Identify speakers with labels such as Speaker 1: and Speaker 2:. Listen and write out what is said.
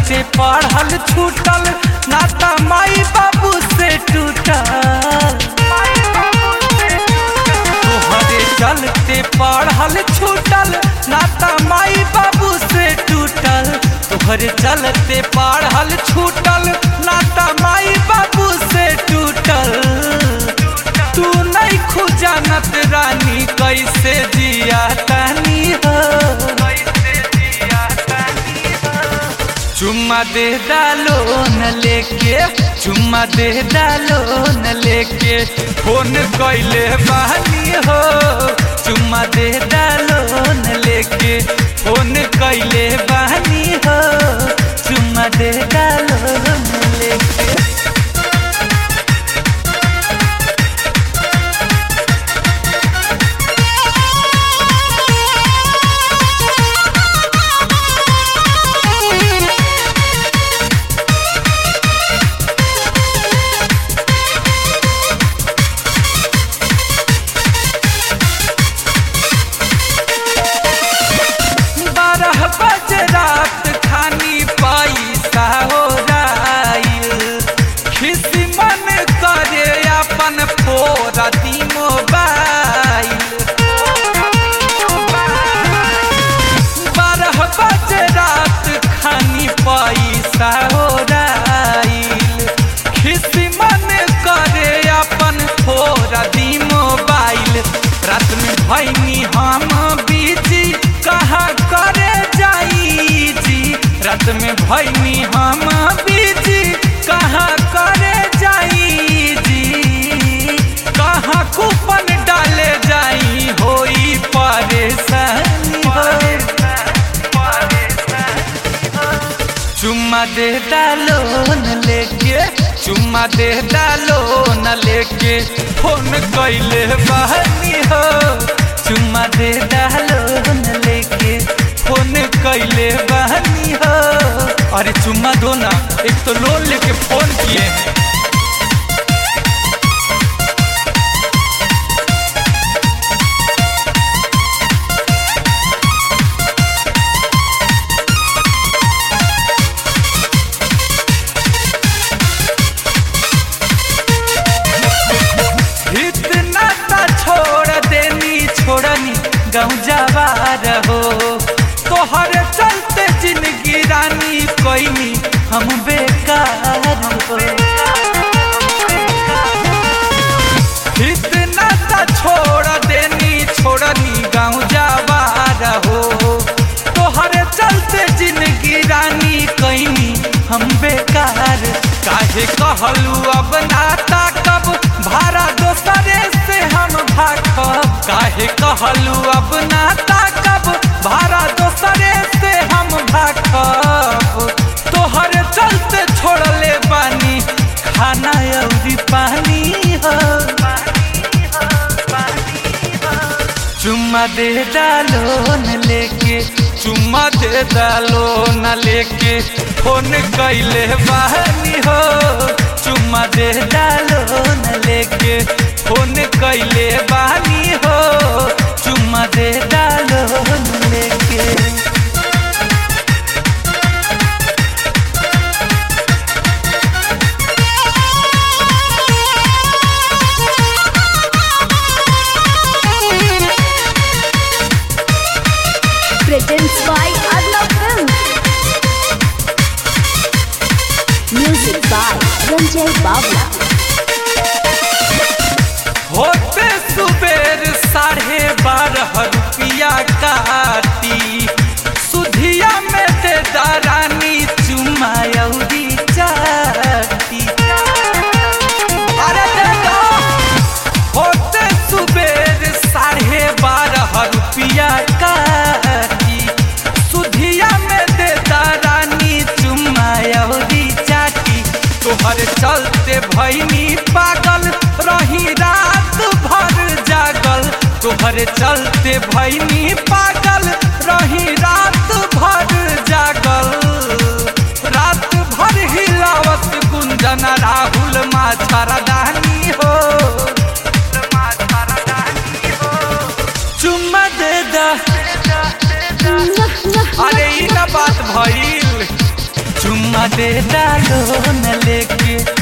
Speaker 1: चलते पढ़ल छूटल नाता माई बाबू से टूटल तोहरे चलते पढ़ल छूटल नाता माई बाबू से टूटल तोहरे चलते पढ़ल छूटल नाता माई बाबू से टूटल तू नहीं खुजानत रानी कैसे जिया तानी हो चुम्मा दे डालो न लेके चुम्मा दे डालो न लेके फोन कैले बहानी हो चुम्मा दे डालो न लेके फोन कैले बहानी हो चुम्मा दे डालो न लेके बारह बजे रात खानी पैसा हो जाइल खिसी मन करे अपन फोरा दी मोबाइल बारह बजे रात खानी पैसा हो जाइल खिसी मन करे अपन फोरा दी मोबाइल रात में भैनी हम बीजी कहा करे जाई जी रात में भैनी हम बीजी कहा करे जाई जी कहा कूपन डाले जाई होई परेशानी हो चुम्मा दे डालो न लेके चुम्मा दे डालो न लेके फोन कैले बहनी हो चुम्मा दे डालो न लेके फोन कैले बहनी हो अरे चुम्मा दो ना एक तो लोन लेके फोन किए हैं इतना ता छोड़ देनी छोड़नी गाँव जवार हो तोहर चलते जिंदगी रानी कोई हम बेकार हो इतना ता छोड़ देनी छोड़नी गाँव जवार हो तोहर चलते जिंदगी रानी कोई हम बेकार काहे कहलू अब नाता कब भाड़ा दोसरे से हम भागब काहे कहलू अब नाता कब भाड़ा दोसरे से हम भागब तोहर चलते छोड़ले बानी खाना अउरी पानी हो चुम्मा दे डालो न लेके चुम्मा दे डालो न लेके फोन कैले बहानी हो चुम्मा दे डालो न लेके फोन कैले बहानी हो चुम्मा दे डालो न लेके
Speaker 2: Presents by Arnav Films. Music by Ranjay Bawla.
Speaker 1: होते सुबेर साढ़े बारह रुपया काटी सुधिया में दे दारानी चुमा अउरी चाटी अरे दे दो होते सुबेर साढ़े बारह रुपया काटी सुधिया में दे दारानी चुमा अउरी चाटी तोहर चलते भैनी पागल रही रात भर जागल तोहर चलते भैनी पागल रही रात भर जागल रात भर हिलावत गुंजन राहुल माछरदानी हो चुम्मा दे दा अरे ई ना बात भइल चुम्मा चुम्मा दे डालो न लेके